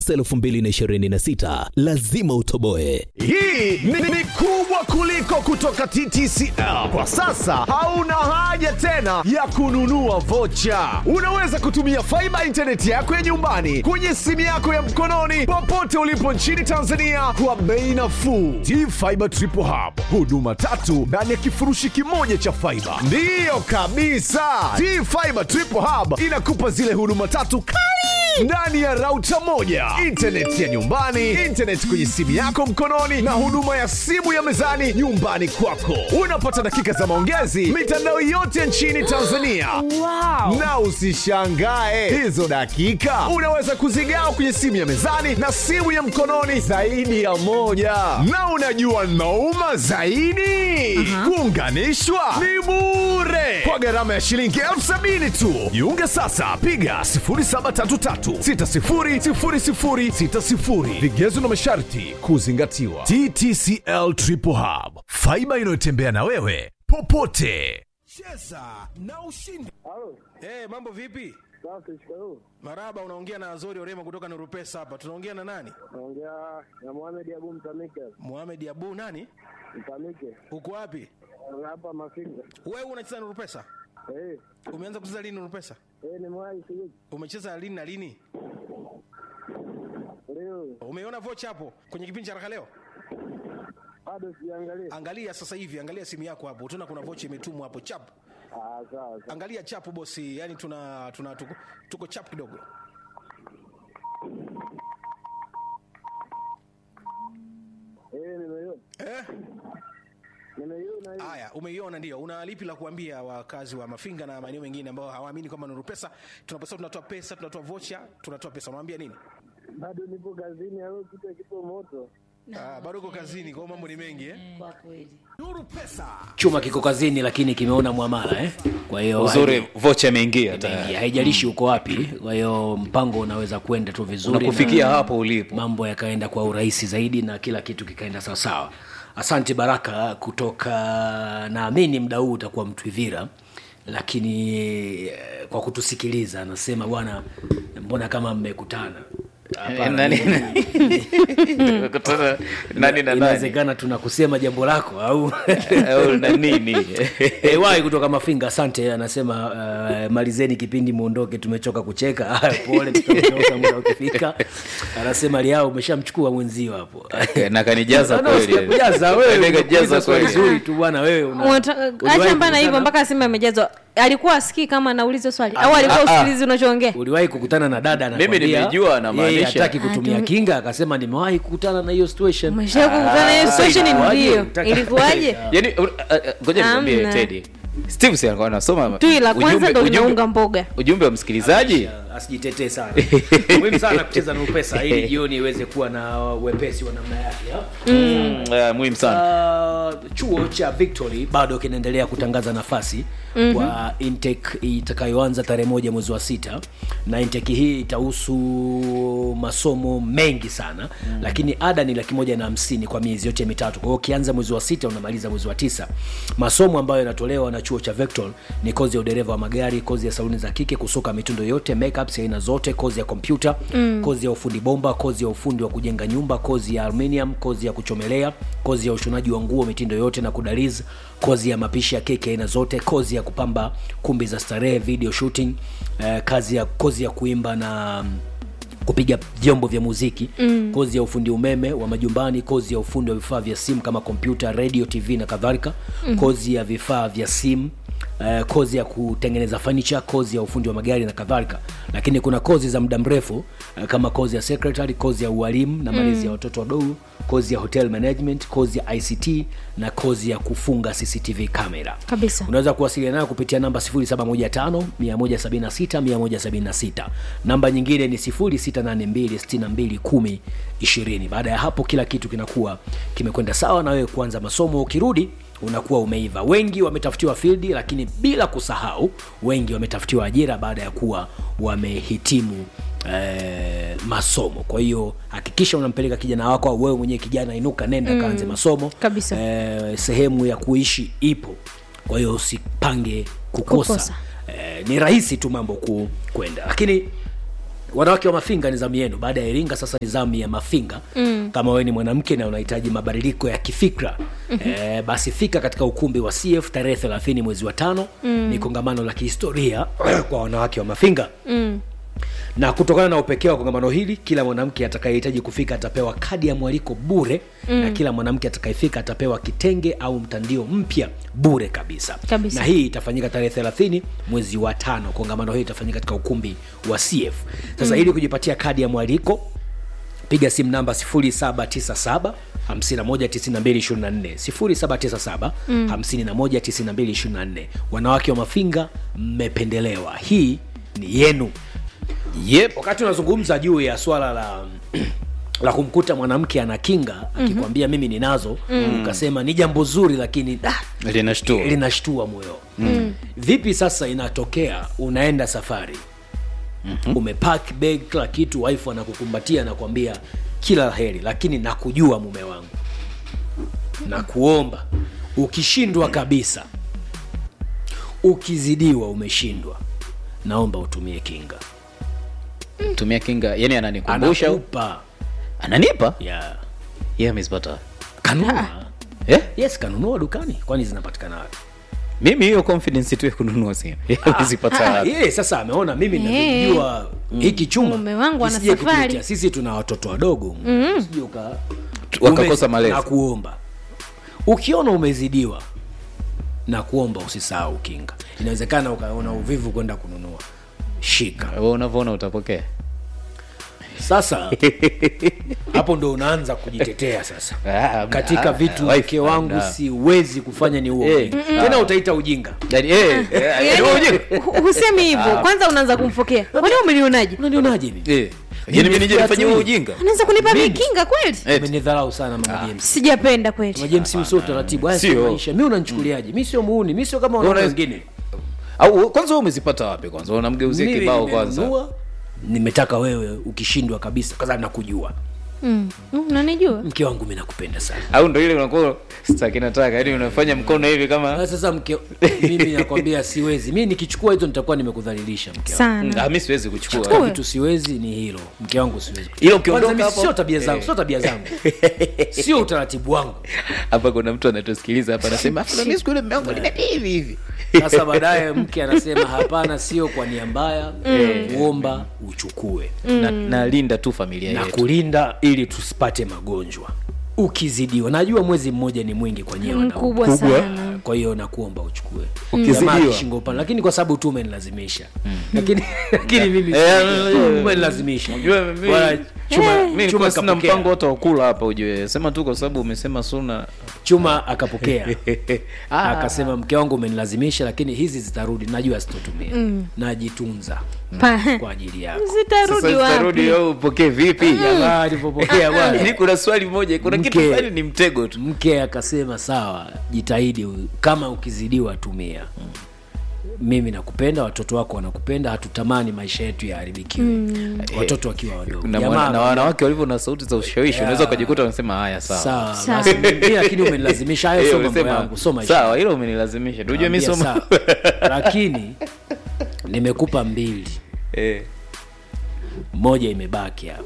2026 lazima utoboe. Hii ni, ni kubwa kuliko kutoka TTCL. Kwa sasa hauna haja tena ya kununua vocha. Unaweza kutumia faiba intaneti yako ya nyumbani kwenye simu yako ya mkononi popote ulipo nchini Tanzania kwa bei nafuu. T-Fiber Triple Hub, huduma tatu ndani ya kifurushi kimoja cha faiba. Ndiyo kabisa, T-Fiber Triple Hub inakupa zile huduma tatu kali ndani ya rauta moja, intaneti ya nyumbani, intaneti kwenye simu yako mkononi, na huduma ya simu ya mezani nyumbani kwako. Unapata dakika za maongezi mitandao yote nchini Tanzania. Wow. Na usishangae hizo dakika unaweza kuzigawa kwenye simu ya mezani na simu ya mkononi zaidi ya moja. Na unajua nauma zaidi, kuunganishwa ni bure kwa gharama ya shilingi elfu sabini tu. Jiunge sasa, piga 0733600060. Vigezo na masharti kuzingatiwa. TTCL Triple Hub, faiba inayotembea na wewe popote. Cheza na ushindi. Halo, Eh, mambo vipi? safi, shikamoo. Maraba, unaongea na Azori Orema kutoka Nurupesa hapa. Tunaongea na nani? Naongea na Mohamed Abu Mtamike. Mohamed Abu nani? Mtamike. Uko wapi? Hapa Mafinga. Wewe unacheza Nurupesa? Eh, Umeanza kucheza lini Nurupesa? eh, ni mwai sijui. Umecheza lini na lini? Leo Umeiona vocha hapo kwenye kipindi cha Raha leo? bado sijaangalia. Angalia sasa hivi, angalia simu yako hapo. Utaona kuna vocha imetumwa hapo chap. Ah, sawa sawa. Angalia chapu bosi, yani tuna tuna tuko, tuko chap kidogo. Eh, nimeiona. Eh? Nimeiona hiyo. Haya, umeiona ndio. Una lipi la kuambia wakazi wa Mafinga na maeneo mengine ambao hawaamini kwamba Nuru Pesa tunaposema tunatoa pesa, tunatoa vocha, tunatoa pesa. Unawaambia nini? Bado nipo kazini au kitu kipo moto. Ah, bado uko kazini, kwa hiyo mambo ni mengi eh? Kwa kweli. Nuru Pesa. chuma kiko kazini lakini kimeona mwamala eh? kwa hiyo uzuri vocha imeingia haija- tayari haijalishi uko wapi kwa hiyo mpango unaweza kwenda tu vizuri unakufikia na hapo ulipo mambo yakaenda kwa urahisi zaidi na kila kitu kikaenda sawasawa asante baraka kutoka naamini mda huu utakuwa mtwivira lakini eh, kwa kutusikiliza anasema bwana mbona kama mmekutana Hapana, nani Kutana nani na nani inawezekana tunakusema jambo lako au au na nini Ewai kutoka Mafinga, asante. Anasema uh, malizeni kipindi muondoke, tumechoka kucheka. Haya, pole, tutaondoka muda ukifika. Anasema liao umeshamchukua mwenzio hapo na kanijaza No, no, kweli sijakujaza wewe, Kanijaza umekuuliza swali kweli. zuri tu bwana. Wewe una- Unata- uliwahi acha mbana hivyo kukutana- mpaka asema amejazwa alikuwa asikii kama anauliza swali au alikuwa ah, ah. usikilizi unachoongea uliwahi kukutana na dada anakwambia nimejua yeye anamaanisha. hataki kutumia Ah, tu- kinga, akasema nimewahi kukutana na hiyo situation. umesha kukutana na hiyo Ah, situation ilikuwaje? ndio Utaka- ilikuwaje yani uh, uh, ngoja nikwambie Hamna. tedi steve si alikuwa anasoma tui la kwanza ujumbe- ndo ujumbe- linaunga mboga ujumbe wa msikilizaji asijitetee sana muhimu sana kucheza na upesa ili jioni iweze kuwa na wepesi wa namna yake ha? Mm, uh, muhimu sana Uh, chuo cha victory bado kinaendelea kutangaza nafasi mm-hmm. kwa intake itakayoanza tarehe moja mwezi wa sita na intake hii itahusu masomo mengi sana mm. lakini ada ni laki moja na hamsini kwa miezi yote mitatu kwa hiyo ukianza mwezi wa sita unamaliza mwezi wa tisa masomo ambayo yanatolewa na chuo cha victor ni kozi ya udereva wa magari kozi ya saluni za kike kusuka mitindo yote makeups ya aina zote kozi ya kompyuta mm. kozi ya ufundi bomba kozi ya ufundi wa kujenga nyumba kozi ya aluminium kozi ya kuchomelea kozi ya ushonaji wa nguo mitindo yote na kudaliz kozi ya mapishi ya keki aina zote kozi ya kupamba kumbi za starehe video shooting eh, kazi ya kozi ya kuimba na mm, kupiga vyombo vya muziki mm. kozi ya ufundi umeme wa majumbani kozi ya ufundi wa vifaa vya simu kama kompyuta radio tv na kadhalika mm. kozi ya vifaa vya simu Uh, kozi ya kutengeneza furniture kozi ya ufundi wa magari na kadhalika lakini kuna kozi za muda mrefu uh, kama kozi ya secretary kozi ya ualimu na malezi mm. ya watoto wadogo kozi ya hotel management kozi ya ict na kozi ya kufunga cctv camera kabisa unaweza kuwasiliana nayo kupitia namba 715 176 176 namba nyingine ni 682 62 baada ya hapo kila kitu kinakuwa kimekwenda sawa na wewe kuanza masomo ukirudi unakuwa umeiva wengi wametafutiwa fildi lakini bila kusahau wengi wametafutiwa ajira baada ya kuwa wamehitimu Eh, masomo kwa hiyo hakikisha unampeleka kijana wako au wewe mwenyewe kijana inuka nenda mm, kaanze masomo kabisa. eh, sehemu ya kuishi ipo kwa hiyo usipange kukosa, Kukosa. Eh, ni rahisi tu mambo ku, kwenda lakini wanawake wa mafinga ni zamu yenu baada ya iringa sasa ni zamu ya mafinga mm. kama wewe ni mwanamke na unahitaji mabadiliko ya kifikra mm-hmm. e, basi fika katika ukumbi wa cf tarehe 30 mwezi wa tano mm. ni kongamano la kihistoria kwa wanawake wa mafinga Mm. na kutokana na upekee wa kongamano hili kila mwanamke atakayehitaji kufika atapewa kadi ya mwaliko bure mm. na kila mwanamke atakayefika atapewa kitenge au mtandio mpya bure kabisa. Kabisa. na hii itafanyika tarehe 30 mwezi wa tano kongamano hili itafanyika katika ukumbi wa cf sasa mm. ili kujipatia kadi ya mwaliko piga simu namba 0797 519224 0797 519224 wanawake wa mafinga mmependelewa hii ni yenu yep. wakati unazungumza juu ya swala la la kumkuta mwanamke ana kinga akikwambia mimi ninazo ukasema ni jambo zuri lakini ah, linashtua linashtua moyo mm. vipi sasa inatokea unaenda safari mm-hmm. umepack bag kila kitu wife anakukumbatia anakwambia kila la heri lakini nakujua mume wangu na kuomba ukishindwa kabisa ukizidiwa umeshindwa naomba utumie kinga tumia kinga yani ananikumbusha anakupa ananipa yeah. ye amezipata kanunua eh? yes kanunua dukani kwani zinapatikana wapi mimi hiyo confidence tu ya kununua simu amezipata wapi yeye sasa ameona mimi Eh. navyojua hiki chuma Mume wangu ana nisije safari. kukuletea. sisi tuna watoto wadogo Usije uka- Wakakosa ume- malezi. na kuomba ukiona umezidiwa na kuomba usisahau kinga inawezekana ukaona uvivu kwenda kununua shika Wewe unavyoona utapokea sasa hapo ndo unaanza kujitetea sasa Ah, katika ah, vitu wife, mke wangu ah. siwezi kufanya ni huo Eh, ujinga. tena utaita ujinga yani eh, eh, Yaani, hu- husemi hivyo kwanza unaanza kumfokea kwani umenionaje unanionaje mimi eh. yani mimi nije nifanye huo ujinga anaweza kunipa mikinga kweli Eh, umenidharau sana mama James sijapenda kweli Mama James mimi sio utaratibu haya sio Sio. maisha mimi unanichukuliaje mimi sio muuni mimi sio kama wanaume Una- wengine au kwanza wewe umezipata wapi kwanza unamgeuzia Mimi kibao kwanza nimenunua, nimetaka wewe ukishindwa kabisa kwa sababu nakujua Mm. Mm, unanijua mke wangu mimi nakupenda sana au ndo ile unakuwa sitaki nataka yani unafanya mkono hivi kama Ah, sasa mke mimi nakwambia siwezi mimi nikichukua hizo nitakuwa nimekudhalilisha mke wangu sana Ah, mi siwezi katika kuchukua vitu siwezi ni hilo mke wangu siwezi Ila ukiondoka Kwanza mimi hapo- sio tabia zangu Eh. sio tabia zangu sio utaratibu wangu hapa kuna mtu anatusikiliza hapa anasema "Afu na mimi siku ile mume wangu nimepi hivi hivi sasa baadaye mke anasema hapana sio kwa nia mbaya kuomba uchukue na, nalinda tu familia na yetu kulinda ili tusipate magonjwa ukizidiwa najua mwezi mmoja ni mwingi kwa nyie wanaume. mkubwa sana kwa hiyo nakuomba uchukue Ukizidiwa. Jamaa akishingo upande lakini kwa sababu tu umenilazimisha lakini lakini mimi Eh, umenilazimisha Unajua mimi- Wala chuma mi chuma nilikuwa sina akapokea. mpango wote wa kula hapa ujue sema tu kwa sababu umesema suna chuma akapokea akasema mke wangu umenilazimisha lakini hizi zitarudi najua sitotumia najitunza Pa- kwa ajili yako zitarudi sasa zitarudi wapi au upokee vipi jamaa alivyopokea bwana Yaani kuna swali moja kuna kitu Mke. fulani ni mtego tu mke akasema sawa jitahidi u- kama ukizidiwa tumia mimi nakupenda watoto wako wanakupenda hatutamani maisha yetu yaharibikiwe watoto wakiwa wadogo na, Jamaa mwana- na akamwambia, wanawake walivyo na sauti za ushawishi unaweza ukajikuta unasema haya sawa sawa Sawa. basi mimi lakini umenilazimisha hayo Eh, sio mambo unasema, yangu sio maisha sawa hilo umenilazimisha tujue mi Naambia somo sawa. lakini nimekupa mbili Eh. moja imebaki hapa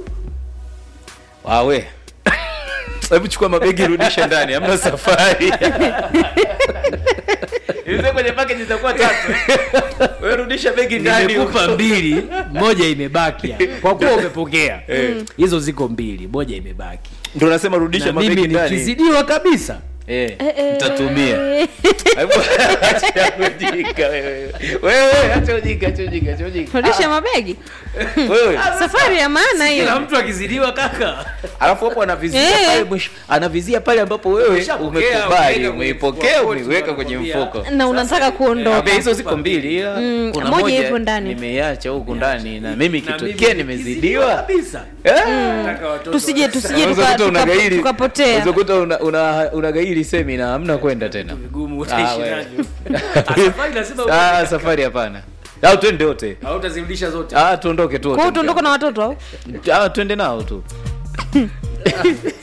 wawe hebu chukua mabegi rudisha ndani hamna safari Ilikuwa kwenye package zitakuwa tatu wewe rudisha begi ndani nimekupa mbili moja imebaki hapa kwa kuwa umepokea hizo ziko mbili moja imebaki ndio nasema rudisha na mabegi mimi ndani nikizidiwa kabisa eh nitatumia Hebu acha ujinga wewe wewe acha ujinga acha ujinga acha ujinga rudisha mabegi wewe safari ya maana kila hiyo mtu akizidiwa kaka alafu hapo anavizia Eh. pale mwisho anavizia pale ambapo wewe Umeshapokea, umekubali umeweka umeipokea kwenye umeiweka mfuko, kwenye wanakwambia. mfuko na unataka kuondoka Ambia hizo ziko mbili ila Mm, kuna moja moja ipo ndani. nimeiacha huku ndani na mimi Na ikitokea mimi nimezidiwa kabisa eh? Nataka watoto tusije tusije Unaweza tuka- kuta tuka- unagairi- tukapotea unaweza kuta una- una- unagairi semina hamna kwenda tena vigumu Ah, utaishi wewe. navyo Ah, safari lazima Ah, safari hapana au twende wote hautazirudisha zote ah, tuondoke tu wote kwao tuondoka na watoto au Ah, twende nao tu